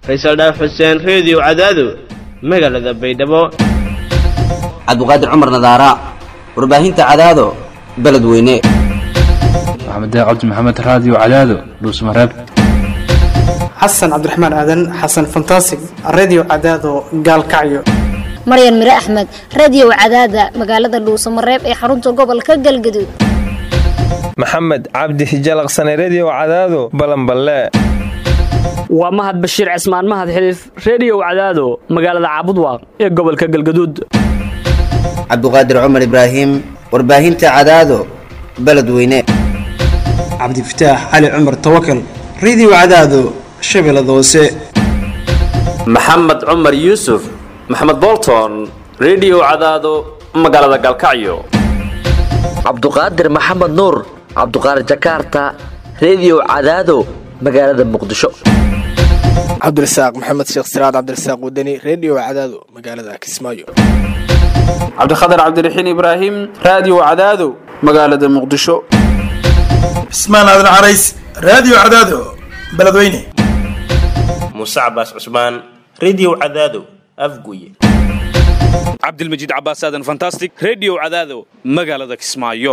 faysal dhaaf xuseen reediyo cadaado magaalada baydhabo cabdiqaadir cumar nadaara warbaahinta cadaado beledweyne maxamed cabdi maxamed raadiyo cadaado dhuusmareeb xasan cabdiraxmaan aadan xasan fantasig redio cadaado gaalkacyo maryan mire axmed radiyow cadaada magaalada dhuusamareeb ee xarunta gobolka galgaduud maxamed cabdi hijalaqsane rediyow cadaado balanballe waa mahad bashiir cismaan mahad xiliif rediyow cadaado magaalada caabudwaaq ee gobolka galgaduud cabdiqaadir cumar ibraahim warbaahinta cadaado beledweyne cabdifataax cali cumar tawakal redio cadaado shabeellada hoose maxamed cumar yuusuf maxamed bolton rediyow cadaado magaalada galkacyo cabduqaadir maxamed nuur cabduqaadir jakarta rediyow cadaado magaalada muqdisho cabdirasaaq maxamed sheekh siraad cabdirasaaq wadani rediyo cadaado magaalada kismaayo cabdikhatar cabdiraxiin ibraahim raadiyo cadaado magaalada muqdisho cismaan aadan carays raadiyo cadaado beledweyne muuse cabaas cusmaan rediyo cadaado afguye cabdilmajiid cabaas aadan fantastic rediyo cadaado magaalada kismaayo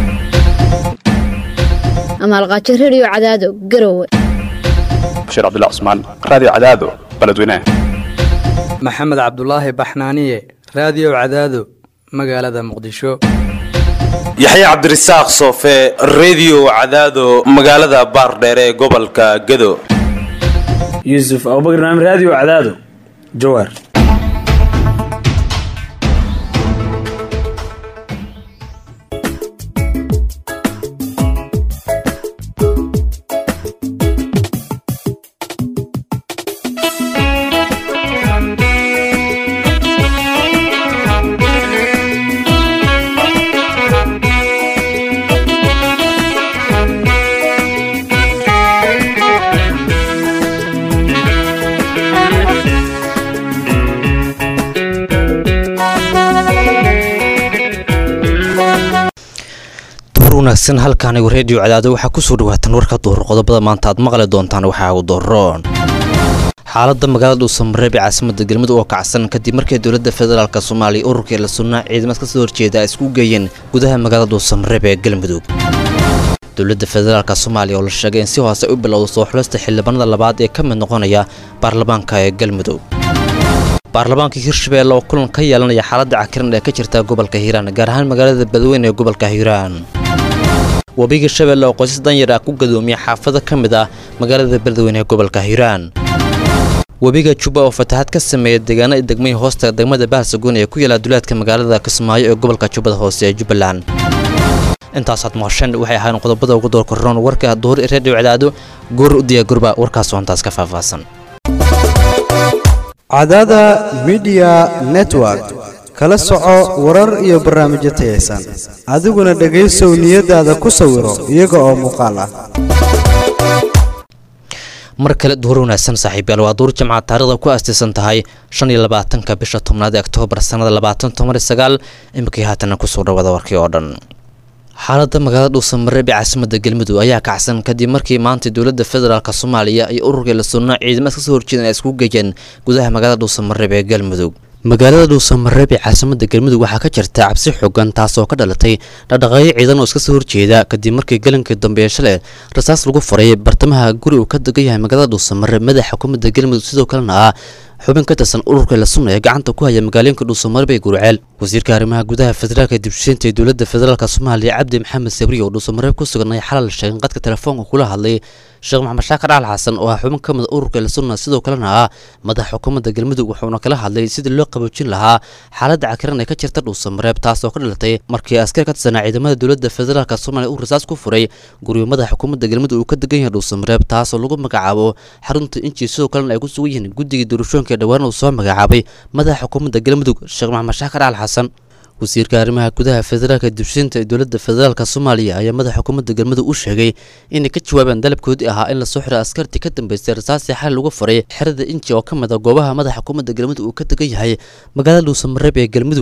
amaalqaajo rediyo cadaado garowe bashiir cabdullah cusmaan raadiyo cadaado beledweyne maxamed cabdulaahi baxnaaniye raadiyo cadaado magaalada muqdisho yaxye cabdirasaaq soofe rediyo cadaado magaalada baardheere ee gobolka gado yuusuf abubakar naam raadiyo cadaado jawaar wanaagsan halkaanigu reediyo cadaado waxaa kusoo dhawaatan warka duhur qodobada maanta aad maqli doontaan waxaa ugu doroon xaalada magaalada dhuusamareeb ee caasimada galmudug oo kacsan kadib markii dowlada federaalk soomaaliya ururkii la sunnaa ciidamad kasoo horjeeda ay isku geeyeen gudaha magaalada dhuusamareeb ee galmudug dowlada federaalk soomaaliya oo la sheegay in si hoose u bilowda soo xulista xildhibaanada labaad ee ka mid noqonaya baarlamaanka ee galmudug baarlamaanka hirshabeelle oo kulan ka yeelanaya xaalada cakiran ee ka jirta gobolka hiiraan gaar ahaan magaalada badweyne ee gobolka hiiraan webiga shabeelle oo qoysas danyar ah ku gadoomiya xaafado ka mid ah magaalada beledweyne ee gobolka hiiraan webiga juba oo fataxad ka sameeya deegaanada degmay hoosta degmada baharsagoon ee ku yaala duleedka magaalada kismaayo ee gobolka jubbada hoose ee jubbaland intaasaad maqasheen waxay ahayn qodobada ugu doorkoroon warka duhur ee reediyo cadaado goor u diyaagurba warkaas oo intaas ka faahfaahsan cadaada midiya network kala soco warar iyo barnaamijyo tayaysan adiguna dhegaysow niyadaada ku sawiro iyaga oo muuqaal ah mar kale duhur wanaagsan saaxiibyaal waa duur jimca taarikhda ku aastaysan tahay shan iyo labaatanka bisha tobnaad ee oktoobar sannada labaatan toban iyo sagaal iminkii haatana kusoo dhawada warkii oo dhan xaalada magaalada dhuusamareeb ee caasimada galmudug ayaa kacsan kadib markii maanta dowlada federaalk soomaaliya iyo ururkii la sunnaa ciidamad kasoo horjeedan ay isku geeyeen gudaha magaalada dhuusamareeb ee galmudug magaalada dhuusamareeb ee caasimada galmudug waxaa ka jirta cabsi xooggan taasoo ka dhalatay dhaqdhaqaaqyo ciidan oo iska soo horjeeda kadib markii galankii dambe ee shalay rasaas lagu faray bartamaha guri uu ka degan yahay magaalada dhuusamareeb madaxa xukuumadda galmudug sidoo kalena ah xubin ka tirsan ururka la sunna ee gacanta ku haya magaalooyinka dhuusamareeb ee gurceel wasiirka arrimaha gudaha federaalka dibshiinta ee dowladda federaalk soomaaliya cabdi maxamed sabriye oo dhuusamareeb ku suganay xalal sheegin qadka telefoonka kula hadlay sheekh maxamed shaakar al xasan oo ah xubin ka mid ururka la sunna sidoo kalena ah madaxa xukuumadda galmudug wuxuuna kala hadlay sidii loo qaboojin lahaa xaaladda cakiran ee ka jirta dhuusamareeb taasoo ka dhalatay markii askar ka tirsanaa ciidamada dowladda federaalk soomaaliya uu rasaas ku furay guriga madaxa xukuumadda galmudug uu ka degan yahay dhuusamareeb taasoo lagu magacaabo xarunta inji sidoo kalena ay ku sugan yihiin guddigii doorashooyinka ee dhowaan uu soo magacaabay madaxa xukuumadda galmudug sheekh maxamed shaakar al xasan wasiirka arrimaha gudaha federaalka dibshiinta ee dowladda federaalk soomaaliya ayaa madaxa xukuumadda galmudug u sheegay inay ka jawaabaan dalabkoodii ahaa in lasoo xiro askartii ka dambeystay rasaasii xal lagu faray xerada inji oo ka mid a goobaha madaxa xukuumadda galmudug uu ka degan yahay magaalada dhuusamareeb ee galmudug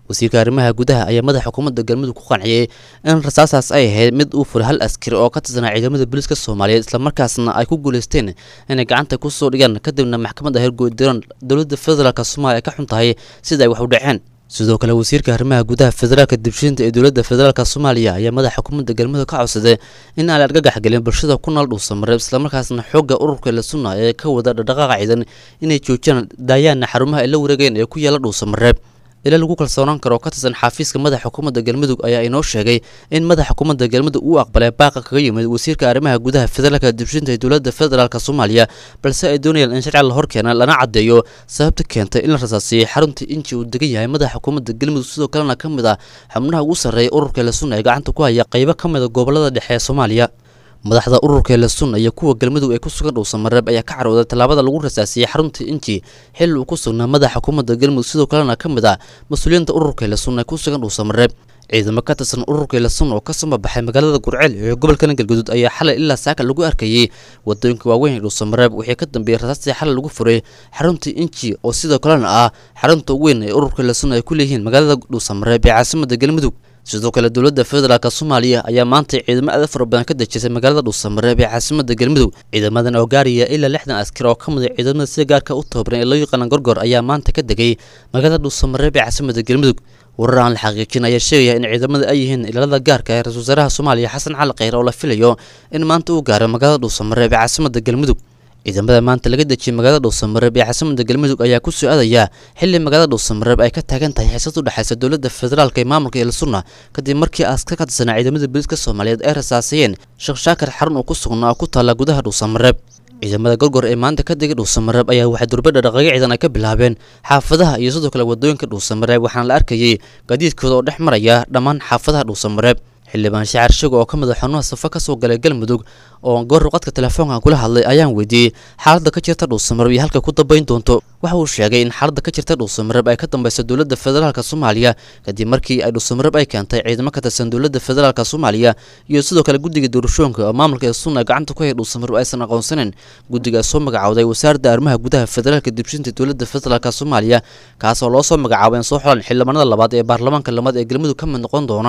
wasiirka arrimaha gudaha ayaa madaxa xukuumadda galmudug ku qanciyey in rasaasaas ay ahayd mid uu fulay hal askari oo ka tirsanaa ciidamada booliiska soomaaliyeed islamarkaasna ay ku guuleysteen inay gacanta kusoo dhigaan kadibna maxkamadda hergoodiran dowladda federaalk soomaaliya ay ka xun tahay sida ay wax u dhaceen sidoo kale wasiirka arrimaha gudaha federaalka dibshinta ee dowladda federaalk soomaaliya ayaa madaxa xukuumadda galmudug ka codsaday in aan la argagax gelin bulshada ku nool dhuusamareeb islamarkaasna xoogga ururka la sunna ee ka wada dhaqdhaqaaqa ciidan inay joojiyaan daayaana xarumaha ay la wareegeen ee ku yaala dhuusamareeb ilaa lagu kalsoonaan karo oo ka tirsan xafiiska madaxa xukuumadda galmudug ayaa inoo sheegay in madaxa xukuumadda galmudug uu aqbalay baaqa kaga yimid wasiirka arrimaha gudaha federaalka dibshinta ee dowladda federaalk soomaaliya balse ay doonayaan in sharci la hor keena lana caddeeyo sababta keentay in la rasaasiyey xarunta inji uu degan yahay madaxa xukuumadda galmudug sidoo kalena ka mid ah xubnaha ugu sarreeya ururka la sunna ee gacanta ku haya qaybo ka mid a gobolada dhexe ee soomaaliya madaxda ururka la sunna iyo kuwa galmudug ee ku sugan dhuusamareeb ayaa ka carooday tallaabada lagu rasaasiyey xarunta inji xilli uu ku sugnaa madaxa xukuumadda galmudug sidoo kalena ka mid ah mas-uuliyiinta ururka la sunna ee ku sugan dhuusamareeb ciidamo ka tirsan ururka la sunna oo ka soo baxay magaalada gurceel ee gobolkana galguduud ayaa xalay ilaa saaka lagu arkayey wadooyinka waaweyn ee dhuusamareeb wixii ka dambeeyey rasaastii xalay lagu furay xarunta inji oo sidoo kalena ah xarunta weyn ee ururka la sunna ay ku leeyihiin magaalada dhuusamareeb ee caasimadda galmudug sidoo kale dowladda federaalk soomaaliya ayaa maanta ciidamo aada fara badan ka dejisay magaalada dhuusamareeb ee caasimadda galmudug ciidamadan oo gaaraya ilaa lixdan askar oo ka mid a ciidamada sida gaarka u tababaran ee loo yaqaana gorgor ayaa maanta ka degay magaalada dhuusamareeb ee caasimadda galmudug warar aan la xaqiijin ayaa sheegaya in ciidamada ay yihiin ilaalada gaarka ee ra-isul wasaaraha soomaaliya xasan cali kheyre oo la filayo in maanta uu gaaro magaalada dhuusamareeb ee caasimadda galmudug ciidamada maanta laga dejiyey magaalada dhuusamareeb ee caasimadda galmudug ayaa ku soo aadaya xilli magaalada dhuusamareeb ay ka taagan tahay xiisad u dhexaysa dowladda federaalk ee maamulka elsunna kadib markii askar ka tirsanaa ciidamada booliiska soomaaliyeed ay rasaasayeen sheekh shaakar xarun uu ku sugnaa oo ku taalla gudaha dhuusamareeb ciidamada gorgor ee maanta ka degay dhuusamareeb ayaa waxay durbadha dhaqaaqyo ciidan ay ka bilaabeen xaafadaha iyo sidoo kale wadooyinka dhuusamareeb waxaana la arkayey gaadiidkooda oo dhex maraya dhammaan xaafadaha dhuusamareeb xildhibaan shacar shago oo ka mid a xubnaha safo ka soo galay galmudug oo goor qadka telefoonkan kula hadlay ayaan weydiiyey xaaladda ka jirta dhuusamareeb iyo halka ku dambayn doonto waxa uu sheegay in xaaladda ka jirta dhuusamareeb ay ka dambaysa dowladda federaalk soomaaliya kadib markii ay dhuusamareeb ay keentay ciidamo ka tirsan dowladda federaalk soomaaliya iyo sidoo kale guddiga doorashooyinka oo maamulka ee sunna gacanta ku haya dhuusamareeb aysan aqoonsaneyn guddiga soo magacawday wasaaradda arrimaha gudaha federaalka dibshinta dowladda federaalk soomaaliya kaas oo loo soo magacaabay in soo xulan xildhibaanada labaad ee baarlamaanka labaad ee galmudug ka mid noqon doona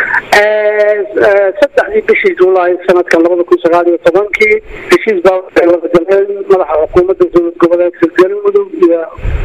saddexdii bishii juulaay sanadkan labada kun sagaal iyo tobankii heshiis baa waxay wada galeen madaxa xukuumadda dowlad goboleedka galmudug iyo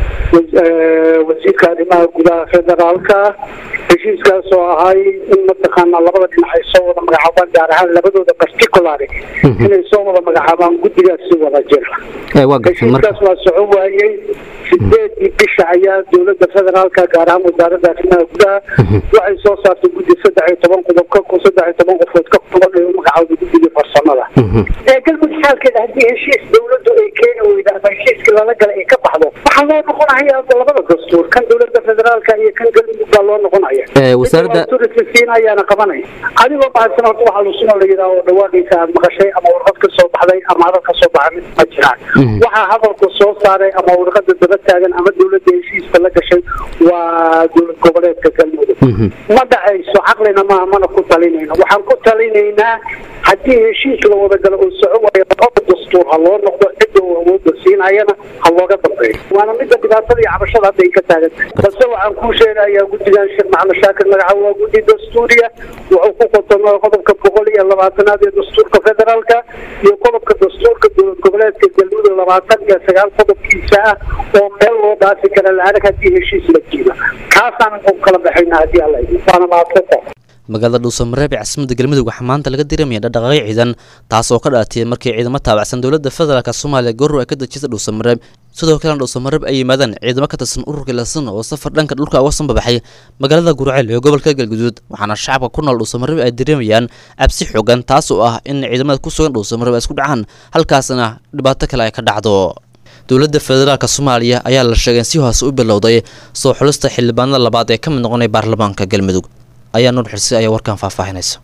wasiirka arrimaha gudaha federaalka heshiiskaas oo ahay in mataqaana labada dhinac ay soo wada magacaabaan gaar ahaan labadooda particulary inay soo wada magacaabaan guddigaas si wada jira heshiiskaas waa socon waayey sideedii bisha ayaa dowladda federaalka gaar ahaan wasaaradda arrimaha gudaha waxay soo saartay guddi saddex iyo toban qodob ka kun saddex iyo toban qofood ka kuban ee u magacaawday guddigii farsamada galmudug xaalkeeda haddii heshiis dowladdu ay keeni weyda ama heshiiskii lala galay ay ka baxdo waxaa loo noqonaya labada dastuur kan dowladda federaalka iyo kan galmudug baa loo noqonaya wasaaradda ayaana qabanaya adigoo mahadsan horta waxaa lusuna la yidhaha oo dhawaaqaysa aad maqashay ama warqad ka soo baxday ama hadal ka soo baxa mid ma jiraan waxaa hadalka soo saaray ama warqada daba taagan ama dowladda heshiiska la gashay waa dowlad goboleedka galmudug ma dhacayso caqlina maaha mana ku talinayno waxaan ku talinaynaa haddii heshiis la wada galo oo soco waayo labada dastuur ha loo noqdo cidda uu awoodda siinayana ha looga dambeeyo waana midda dhibaatada iyo cabashada hadda ay ka taagan balse waxaan kuu sheegayaa guddigan sheekh maxamed shaakir magaca waa guddi dastuuriya wuxuu ku qotomaa qodobka boqol iyo labaatanaad ee dastuurka federaalka iyo qodobka dastuurka dowlad goboleedka galmudug labaatan iyo sagaal qodobkiisa ah oo meel loo dhaafi kara la-adag haddii heshiis la jiiba kaasaan ku kala baxayna haddii alla idin waana mahadsanta magaalada dhuusamareeb ee caasimadda galmudug waxaa maanta laga diramaya dhaqdhaqaaqyo ciidan taas oo ka dhalatay markii ciidamo taabacsan dowladda federaalk soomaaliya goor ay ka dejisay dhuusamareeb sidoo kalena dhuusamareeb ay yimaadaan ciidamo ka tirsan ururka lasan oo safar dhanka dhulka uga sanbabaxay magaalada gurceel ee gobolka galguduud waxaana shacabka ku nool dhuusamareeb ay dareemayaan cabsi xoogan taas oo ah in ciidamada ku sugan dhuusamareeb ay isku dhacaan halkaasna dhibaato kale ay ka dhacdo dowladda federaalk soomaaliya ayaa la sheegay in si hoose u bilowday soo xulista xildhibaanada labaad ee ka mid noqonay baarlamaanka galmudug ayaa nuur xirsi ayaa warkan faahfaahinaysa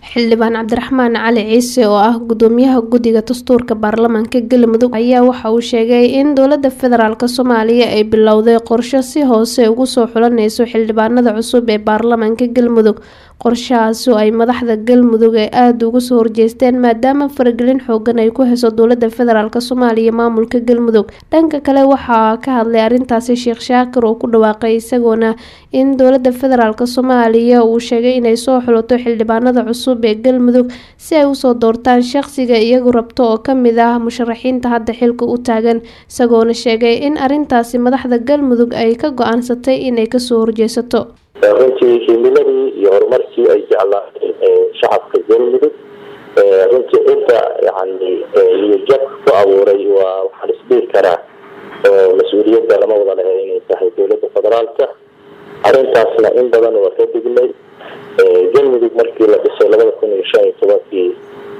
xildhibaan cabdiraxmaan cali ciise oo ah gudoomiyaha guddiga dastuurka baarlamaanka galmudug ayaa waxa uu sheegay in dowlada federaalk soomaaliya ay bilowday qorsho si hoose ugu soo xulaneyso xildhibaanada cusub ee baarlamaanka galmudug qorshahaasi oo ay madaxda galmudug ee aada uga soo horjeesteen maadaama faragelin xoogan ay ku heyso dowlada federaalk soomaaliya maamulka galmudug dhanka kale waxaa ka hadlay arintaasi sheekh shaakir oo ku dhawaaqay isagoona in dowlada federaalk soomaaliya uu sheegay inay soo xulato xildhibaanada cusub ee galmudug si ay usoo doortaan shaqsiga iyagu rabto oo kamid ah musharaxiinta hadda xilka u taagan isagoona sheegay in arintaasi madaxda galmudug ay ka go-aansatay inay kasoo horjeesato runtii himiladii iyo horumarkii ay jeclaatay shacabka galmudug runtii inta yani niyajab ku abuuray waa waxaan isdhihi karaa mas-uuliyadda lama wada lehe inay tahay dowladda federaalka arrintaasna in badan waa ka dignay galmudug markii la dhisay labada kun iyo shan iyo tobankii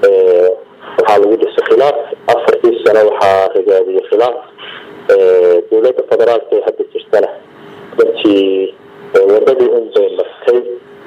waxaa lagu dhisay khilaaf afartii sano waxaa rigaadiyay khilaaf dowladda federaalka ee hadda jirtana runtii wadadii un bay martay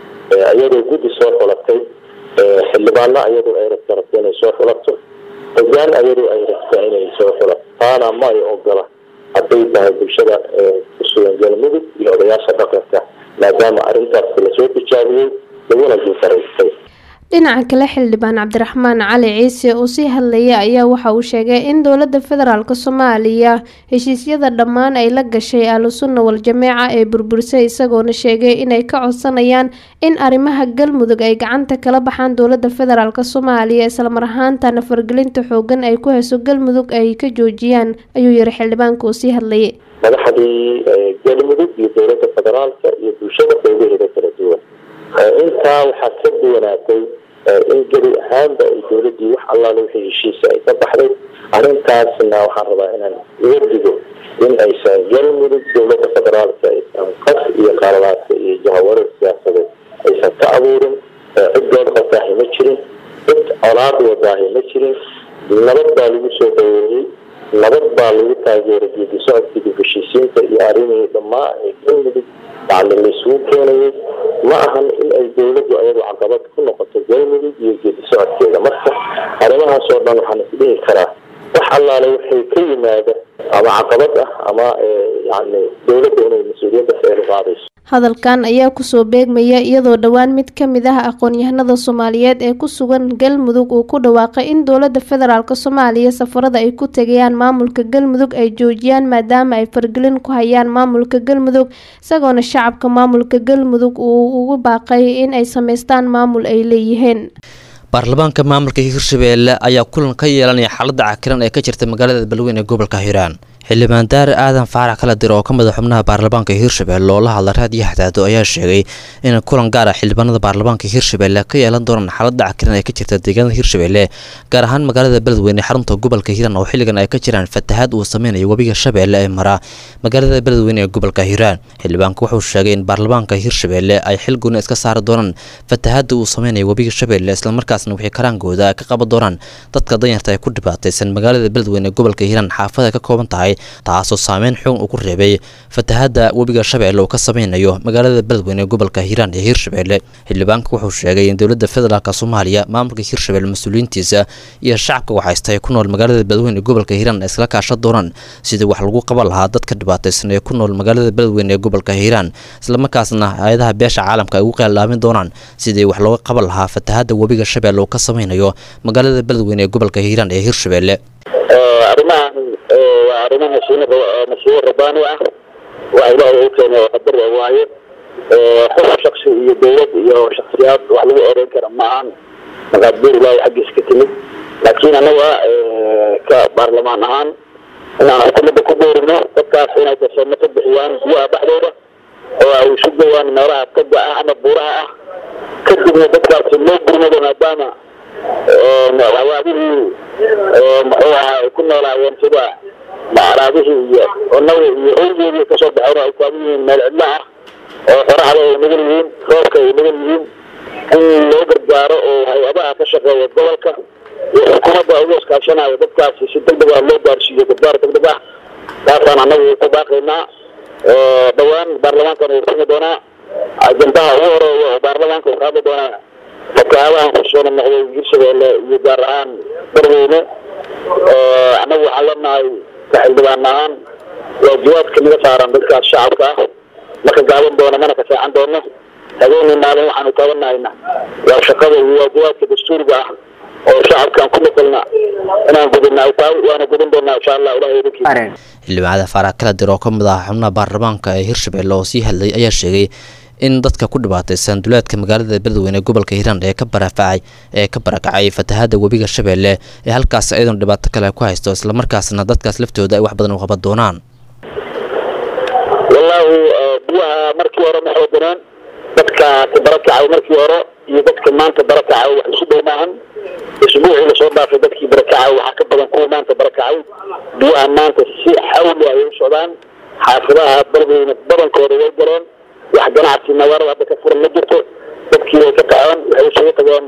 iyadoo guddi soo xulatay xildhibaano iyadoo ay rabta rabta inay soo xulato hogaan iyadoo ay rabta inay soo xulato taana ma ay ogola hadday tahay bulshada kusugan galmudug iyo odayaasha dhaqanka maadaama arrintaas lasoo tijaabiyey laguna guultaraystay dhinaca kale xildhibaan cabdiraxmaan cali ciise oo sii hadlaya ayaa waxa uu sheegay in dowlada federaalk soomaaliya heshiisyada dhammaan ay la gashay ahlusunna wal-jameeca ee burburisay isagoona sheegay inay ka codsanayaan in arrimaha galmudug ay gacanta kala baxaan dowlada federaalk soomaaliya islamar ahaantana fargelinta xoogan ay ku heyso galmudug ay ka joojiyaan ayuu yiri xildhibaanka oo sii hadlayay madaxdii galmudug iyo dowlada federaalka iyo bulshada qeybaheeda kala duwan intaa waxaa ka duwanaatay in geli ahaanba ay dowladii wax allaale wixii heshiisa ay ka baxday arrintaasna waxaan rabaa inaan uga digo in aysan galmudug dowlada federaalka aysan qas iyo qaaradaadka iyo jahawarar siyaasadeed aysan ka abuurin ciddood qotaahi ma jirin cid colaad wadaahi ma jirin nabad baa lagu soo dhaweeyey nabad baa lagu taageeray geedi socodkii dib heshiisiinta iyo arrimihii dhammaa ee galmudug yacni laisugu keenayay ma ahan in ay dowladdu ayadu caqabad ku noqoto galmudug iyo geedi socodkeeda marka arrimahaas oo dhan waxaan isdhihi karaa wax allaale waxay ka yimaada ama caqabad ah ama yacni dowladda inay mas-uuliyadda feelu qaadayso hadalkan ayaa kusoo beegmaya iyadoo dhowaan mid kamid ah aqoon-yahanada soomaaliyeed ee ku sugan galmudug uu ku dhawaaqay in dowlada federaalk soomaaliya safarada ay ku tegayaan maamulka galmudug ay joojiyaan maadaama ay fargelin ku hayaan maamulka galmudug isagoona shacabka maamulka galmudug uu ugu baaqay in ay sameystaan maamul ay leeyihiin baarlamaanka maamulka hirshabeelle ayaa kulan ka yeelanaya xaalada cakiran ee ka jirta magaalada balweyn ee gobolka hiiraan xildhibaan daare aadan faarax kala dir oo ka mid a xubnaha baarlamaanka hirshabelle oo la hadla raadiyo hadaado ayaa sheegay in kulan gaar ah xildhibaanada baarlamaanka hirshabelle ka yeelan doonaan xaalada cakiran ee ka jirta deegaanada hirshabelle gaar ahaan magaalada beledweyne xarunta gobolka hiiraan oo xilligan ay ka jiraan fatahaad uu sameynayo webiga shabeelle ee mara magaalada beledweyne ee gobolka hiiraan xildhibaanku wuxuu sheegay in baarlamaanka hirshabelle ay xil gooni iska saari doonaan fatahaada uu sameynayo webiga shabeelle islamarkaasna wixii karaankooda ay ka qaban doonaan dadka danyarta ee ku dhibaataysan magaalada beledweyne ee gobolka hiiraan xaafada ay ka kooban tahay taasoo saameyn xoog uu ku reebay fatahaada webiga shabeelle uu ka sameynayo magaalada beledweyne ee gobolka hiiraan ee hirshabelle xildhibaanka wuxuu sheegay in dowlada federaalk soomaaliya maamulka hirshabelle mas-uuliyiintiisa iyo shacabka waxaysta ay ku nool magaalada beledweyne ee gobolka hiiraan ay iskala kaashan doonaan sidii wax lagu qaban lahaa dadka dhibaataysan ee ku nool magaalada beledweyne ee gobolka hiiraan islamarkaasna hay-adaha beesha caalamka ay ugu qeeldhaamin doonaan sidii wax looga qaban lahaa fatahaada webiga shabeelle uu ka sameynayo magaalada beledweyne ee gobolka hiiraan ee hirshabelle arrimahan waa arrimo masiibo masiibo rabbaani ah waa ilaahay u keenay oo qadar waaye xus shaksi iyo dowlad iyo shaksiyaad wax lagu oreyn kara ma ahan maqaadiir ilaahay xaggiisa ka timid laakiin annaga ka baarlamaan ahaan inaan xukuumadda ku boorino dadkaas inay darsamo ka bixiyaan biyaha dhexdooda oo ay isu gowaan meelaha taga ah ama buuraha ah kadibna dadkaasi loo gurmado maadaama waxyaabihii muxuu ahaa ay ku noolaayeen sida macraabihii iyo onaga iyo oygeedii kasoo baxeen ay taagan yihiin meel cidlo ah oo qoraxda ay nagan yihiin roobka ay nagan yihiin in loo gargaaro oo hay-adaha ka shaqeeya gobolka iyo xukuumadda uga iskaashanayo dadkaasi si degdeg ah loo gaarsiiyo gargaar degdeg ah taasaan annagu ku baaqaynaa dhowaan baarlamaankan uu furmi doonaa ajandaha ugu horeeya oo baarlamaanka uu ka hadli doonaa fataabahan kusoo noqday hirshabeelle iyo gaar ahaan darweyne annagu waxaan leenahay xildhibaan ahaan waajibaadka naga saaran dadkaas shacabka ah marka gaaban doona mana ka seexan doono habeenii maalin waxaanu taabanahayna waa shaqada iyo waajibaadka dastuuriga ah oo shacabkaan ku maqalna inaan gudina ay tahay waana gudin doonaa insha allah ilahay idinkiisa xildhibaanada faarax kala dir oo ka mid ah xubnaha baarlamaanka ee hirshabelle oo sii hadlay ayaa sheegay in dadka ku dhibaataysan duleedka magaalada beledweyne ee gobolka hiiraan ee ka barafacay ee ka barakacay fatahaada webiga shabeelle ee halkaas iyadoon dhibaato kale ku haysto islamarkaasna dadkaas laftooda ay wax badan u qaban doonaan wallaahi biyaha markii hore ma xooganaan dadka ka barakacay markii hore iyo dadka maanta barakacay wax isu dhow maahan isbuucii lasoo dhaafay dadkii barakacay waxaa ka badan kuwa maanta barakacay biyaha maanta si xawli ayay u socdaan xaafadaha beledweyne badankooda way galeen wax ganacsi magaalada hadda ka furan ma jirto dadkii way ka kaceen waxay isugu tageen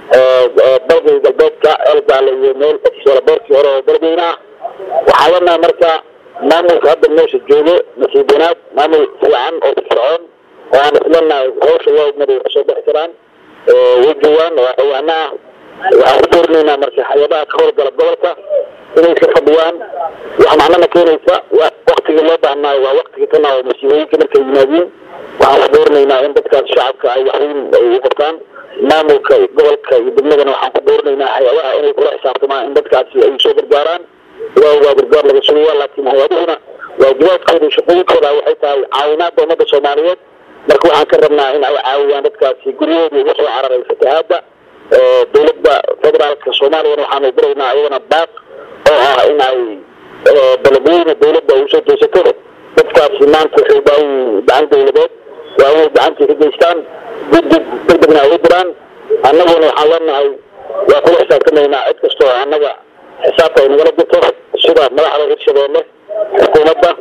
dalgay galbeedka elgaale iyo meel boorkii hore oo beledweyne ah waxaa leenahay marka maamulka hadda meesha joogo nasiib wanaag maamul fiican oo firfircoon oo aan isleenahay hawsha waagmada way kasoo bixi karaan way joogaan waa xawaana ah waxaan ku doorinaynaa marka hay-adaha ka howlgala gobolka inay ka fadhiyaan wax macnana keenaysa waktigii loo baahnaayo waa waktigii kana oo masiibooyinka markay yimaadiin waxaan ku doorinaynaa in dadkaas shacabka ay waxweyn u qabtaan maamulka gobolka iyo degmadana waxaan ku doorinaynaa hay-adaha inay kula xisaabtamaan in dadkaasi ay soo gargaaraan waa waa gargaar laga sugaya laakiin hay-aduhuna waajibaadkooda iyo shaqooyinkooda waxay tahay caawinaadda ummadda soomaaliyeed marka waxaan ka rabnaa in ay caawiyaan dadkaasi guryahoodii uga soo cararay fatahaadda dowladda federaalka soomaaliyana waxaanu diraynaa ayadana baaq oo ah in ay beledweyne dowladda ay usoo jeesato dadkaasi maanta waxay u baahan yihiin gacan dowladeed waa inay gacantii ka geystaan degdeg degdegna ay u diraan annaguna waxaan leenahay waa kula xisaabtamaynaa cid kasta oo annaga xisaabta ay nagala jirto sida madaxda hirshabeelle xukuumadda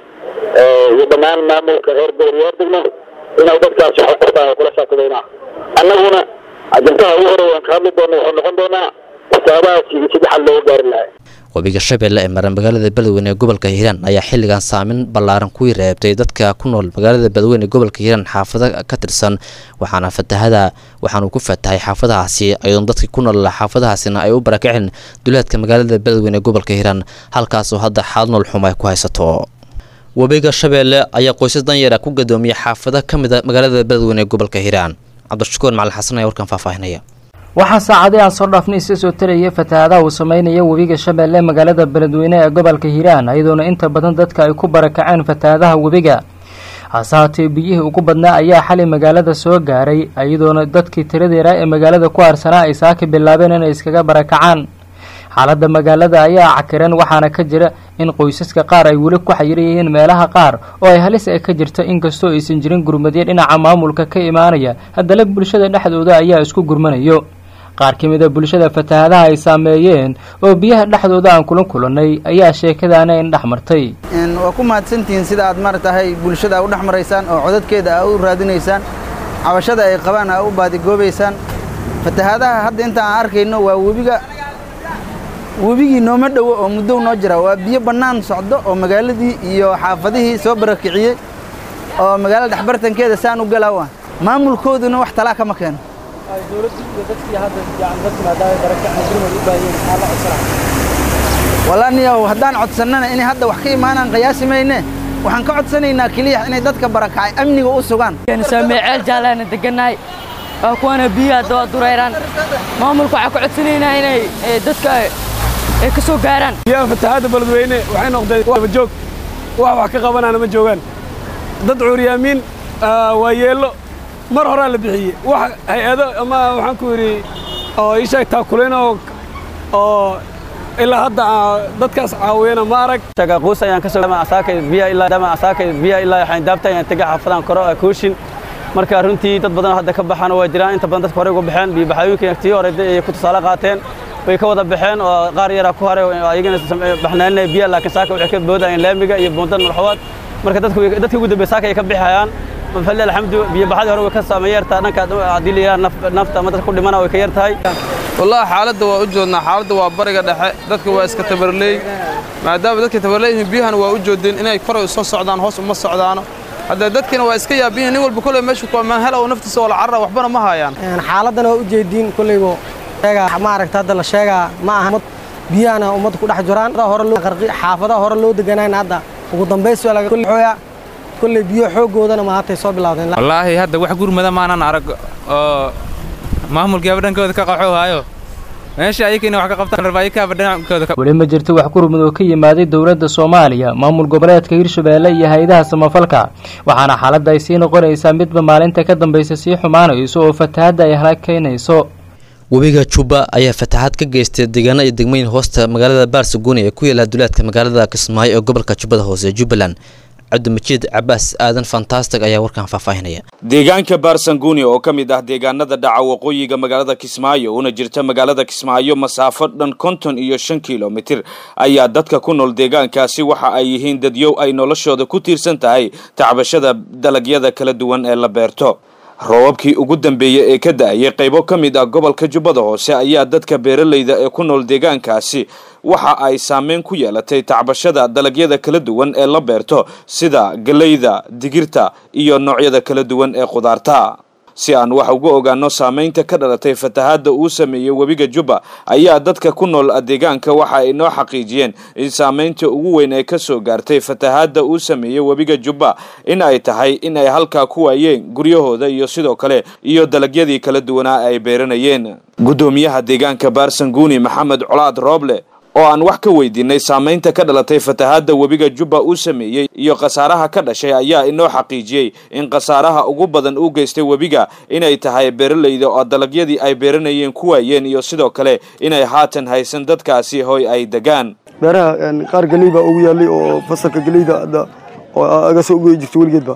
iyo dhammaan maamulka reer gobol iyo ordegno inay dadkaasi wax qabtaan waa kula xisaabtamaynaa annaguna ajantaha ugu hore waan ka hadli doona wuxuu noqon doonaa waxyaabahaasi iyo sidii xal looga gaari lahaa webiga shabeelle ee maran magaalada beledweyne ee gobolka hiiraan ayaa xilligan saameyn ballaaran ku reebtay dadka ku nool magaalada beledweyne ee gobolka hiiraan xaafado ka tirsan waxaana fatahada waxaanuu ku fatahay xaafadahaasi iyadoon dadkii ku nool xaafadahaasina ay u barakaceen duleedka magaalada beledweyne ee gobolka hiiraan halkaasoo hadda xaalad nool xum ay ku haysato webiga shabeelle ayaa qoysas danyara ku gadoomiyay xaafado ka mid a magaalada beledweyne ee gobolka hiiraan cabdishakuur macalin xasan ayaa warkan faahfaahinaya waxaa saacadii aan soo dhaafnay isa soo tarayay fatahaadaha uu sameynaya webiga shabeelle magaalada beledweyne ee gobolka hiiraan iyadoona inta badan dadka ay ku barakaceen fatahaadaha webiga hase haatee biyihii ugu badnaa ayaa xalay magaalada soo gaaray iyadoona dadkii tiradeera ee magaalada ku harsanaa ay saaki bilaabeen inay iskaga barakacaan xaaladda magaalada ayaa cakiran waxaana ka jira in qoysaska qaar ay weli ku xayiran yihiin meelaha qaar oo ay halis ay ka jirta inkastoo aysan jirin gurmadyo dhinaca maamulka ka imaanaya haddana bulshada dhexdooda ayaa isku gurmanayo qaar ka mid a bulshada fatahaadaha ay saameeyeen oo biyaha dhexdooda aan kula kulannay ayaa sheekadaana in dhex martay waa ku mahadsantihiin sida aad maratahay bulshada a u dhex maraysaan oo codadkeeda a u raadinaysaan cabashada ay qabaan a u baadigoobaysaan fatahaadaha hadda inta aan arkayno waa webiga webigii nooma dhowo oo muddow noo jira waa biyo bannaan socdo oo magaaladii iyo xaafadihii soo barakiciyey oo magaalada dhexbartankeeda saan u galaawa maamulkooduna wax talaa kama keeno walaaniyow haddaan codsannana inay hadda wax ka imaanaan qiyaasi mayne waxaan ka codsanaynaa keliya inay dadka barakacay amniga u sugaan saameceel jaalaana degannahay waa kuwana biyaha daba dureyraan maamulka waxaan ka codsanaynaa inay dadka ay ka soo gaaraan biyaha fatahaadda beledweyne waxay noqdeen wabajoog wax wax ka qabanaana ma joogaan dad cuuryaamiin waa yeello mar horaa la bixiyey wax hay-ado ama waxaan ku yidhi oo ii sheeg taakuleen oo oo ilaa hadda dadkaas caawiyana ma arag shaqaquus ayaan ka soo asaaka biyaha ilaa dama asaaka biyaha ilaa waxaan daabta ayaan tegay xaafadan koro kuushin marka runtii dad badan hadda ka baxaan waa jiraan inta badan dadka hore uga baxeen biyo baxayooyinka tii hore ay ku tusaale qaateen way ka wada baxeen oo qaar yaraa ku haray ayagana baxnaaninaya biyaha laakiin saaka waxay ka boodayeen laamiga iyo buundan marxawaad marka dadka dadka ugu dambeeya saaka ay ka bixayaan mafalli alxamdu biyo baxadii hore way ka saameyn yartaa dhanka haddii la yidhaha nafta ama dadka ku dhimana way ka yar tahay wallahi xaaladda waa u joodnaa xaaladda waa bariga dhexe dadka waa iska tabarleey maadaama dadka tabarleeyihiin biyahana waa u joodeen inay koray soo socdaan hoos uma socdaano hadda dadkina waa iska yaabiyin nin walba kolley meeshu kuamaan hela oo naftiisa oo la carara waxbana ma hayaan xaaladdan waa ujeediin kolleybo sheegaa ma aragta hadda la sheegaa ma aha mad biyahana ummadda ku dhex jiraan hore loo qarqi xaafadaha hore loo deganayna hadda ugu dambays waa laga xooya kolley biyo xooggoodana maantay soo bilowdeen wallaahi hadda wax gurmada maanan arag oo maamulkiiaba dhankooda ka qaxoo haayo meesha ayakina wax ka qabtaan rabaaikaaba dhankooda weli ma jirto wax gurmud oo ka yimaaday dowladda soomaaliya maamul goboleedka hirshabeelle iyo hay-adaha samafalka waxaana xaaladda ay sii noqonaysaa midba maalinta ka dambaysa sii xumaanayso oo fatahadda ay halakaynayso webiga juba ayaa fataxaad ka geystay deegaano iyo degmooyin hoosta magaalada baarsaguuni ee ku yaala duleedka magaalada kismaayo ee gobolka jubbada hoose jubbaland cabdimajiid cabaas aadan fantastic ayaa warkan faahfaahinaya deegaanka baarsanguuni oo ka mid ah deegaanada dhaca waqooyiga magaalada kismaayo una jirta magaalada kismaayo masaafo dhan konton iyo shan kilomitir ayaa dadka ku nool deegaankaasi waxa ay yihiin dadyow ay noloshooda ku tiirsan tahay tacbashada dalagyada kala duwan ee la beerto roobabkii ugu dambeeyey ee ka da-ayay qaybo ka mid ah gobolka jubbada hoose ayaa dadka beeralayda ee ku nool deegaankaasi waxa ay saameyn ku yeelatay tacbashada dalagyada kala duwan ee la beerto sida galeyda digirta iyo noocyada kala duwan ee khudaarta si aan wax uga ogaano saameynta ka dhalatay fatahaadda uu sameeyey webiga jubba ayaa dadka ku nool deegaanka waxa ay noo xaqiijiyeen in saameynta ugu weyn ay ka soo gaartay fatahaadda uu sameeyey webiga jubba in ay tahay in ay halkaa ku waayeen guryahooda iyo sidoo kale iyo dalagyadii kala duwanaa ay beeranayeen guddoomiyaha deegaanka baarsanguuni maxamed colaad rooble oo aan wax ka weydiinay saameynta ka dhalatay fatahaadda webiga jubba uu sameeyey iyo khasaaraha ka dhashay ayaa inoo xaqiijiyey in khasaaraha ugu badan uu geystay webiga inay tahay beeralayda oo dalagyadii ay beeranayeen ku waayeen iyo sidoo kale inay haatan haysan dadkaasi hoy ay degaan beeraha qaar geley baa ugu yaallay oo fasalka geleyda hadda oo aga soo ugoyi jirto weligeedba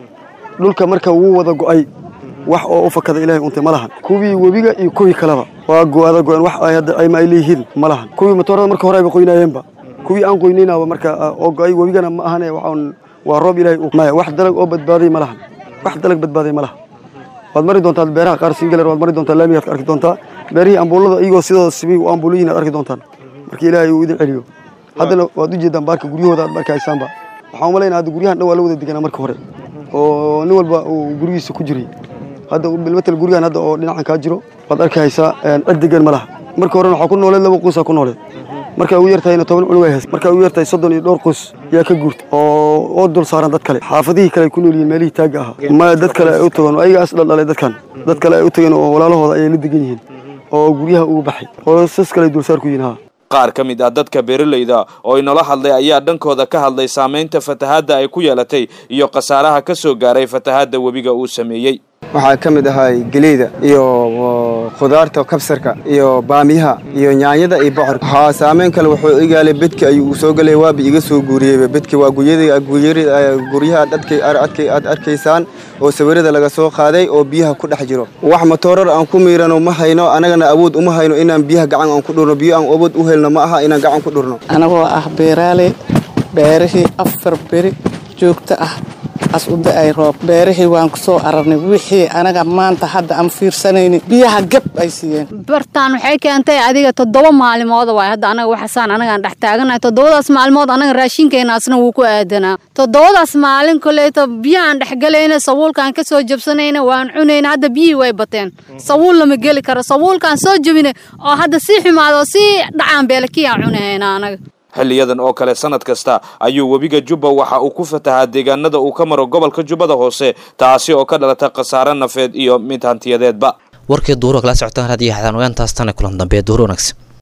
dhulka marka wuu wada go'ay wax oo u fakada ilaahay untay ma lahan kuwii webiga iyo kuwii kaleba waa go'ada go'an wax ay hadda ayma ay leeyihiin ma lahan kuwii matoorada marka hore ayba qoynaayeenba kuwii aan qoynaynaba marka oo go'ay webigana ma ahane waxaan waa roob ilaahay uu maya wax dalag oo badbaaday ma lahan wax dalag badbaaday ma laha waad mari doontaa beeraha qaar singaler waad mari doontaa laamigaad ka arki doontaa beerihii ambuulada iyagoo sidooda sibi u ambuulayihin aad arki doontaan marka ilaahay uu idin celiyo haddana waad u jeedaan baarka guryahooda aad marka haysaanba waxaan umalaynaa hadda guryahan dhan waa la wada deganaa marka hore oo nin walba uu gurigiisa ku jiray hadda bilmatal gurigan hadda oo dhinacan kaa jiro waad arki haysaa cid degan ma laha marka horena waxaa ku nooleed laba quusaa ku nooleed marka ugu yartahayna toban cunug ay haysa marka ugu yartahay soddon iyo dhowr quus yaa ka guurta oo oo dul saaran dad kale xaafadihii kale ay ku nool yihiin meelihii taagga ahaa maya dad kale ay u tagoon ayagaas dhaldhalay dadkan dad kale ay u tageen oo walaalahooda ayay la degan yihiin oo guryaha ugu baxay oo sas kale ay dulsaar ku yihiin haa qaar ka mid ah dadka beeralayda oo inoola hadlay ayaa dhankooda ka hadlay saameynta fatahaadda ay ku yeelatay iyo khasaaraha ka soo gaaray fatahaadda webiga uu sameeyey waxaa ka mid ahay geleyda iyo khudaarta kabsarka iyo baamiyaha iyo nyaanyada iyo bocorka waxaa saameyn kale wuxuu igaalay bedki ayuu soo galay waaba iga soo guuriyeyba bedki waa guryaha aad arkaysaan oo sawirada laga soo qaaday oo biyaha ku dhex jiro wax matoorar aan ku miirano ma hayno annagana awood uma hayno inaan biyaha gacan aan ku dhurno biyo aan awood u helno ma aha inaan gacan ku dhurno anagoo ah beeraale beerihii afar beri joogto ah as u da-ay roob beerihii waan ku soo ararnay wixii anaga maanta hadda aan fiirsanaynin biyaha gab ay siiyeen bartaan waxay keentay adiga toddoba maalmooda waay hadda anaga waxasaan anagaan dhex taaganahay toddobadaas maalmood anaga raashinkeenaasna wuu ku aadanaa toddobadaas maalin koleeto biyahaan dhexgelayna sabuulkaan ka soo jabsanayna waan cunayna hadda biyihii way bateen sabuul lama geli karo sabuulkaan soo jabinay oo hadda sii xumaado oo sii dhacaan beelakiyaan cunahayna anaga xilliyadan oo kale sanad kasta ayuu webiga jubba waxa uu ku fatahaa deegaanada uu ka maro gobolka jubbada hoose taasi oo ka dhalata khasaare nafeed iyo mid hantiyadeedba warkii duuro kala socotaan raadiyo xadaan ogaantaas tana kulan dambe duuro wanaagsan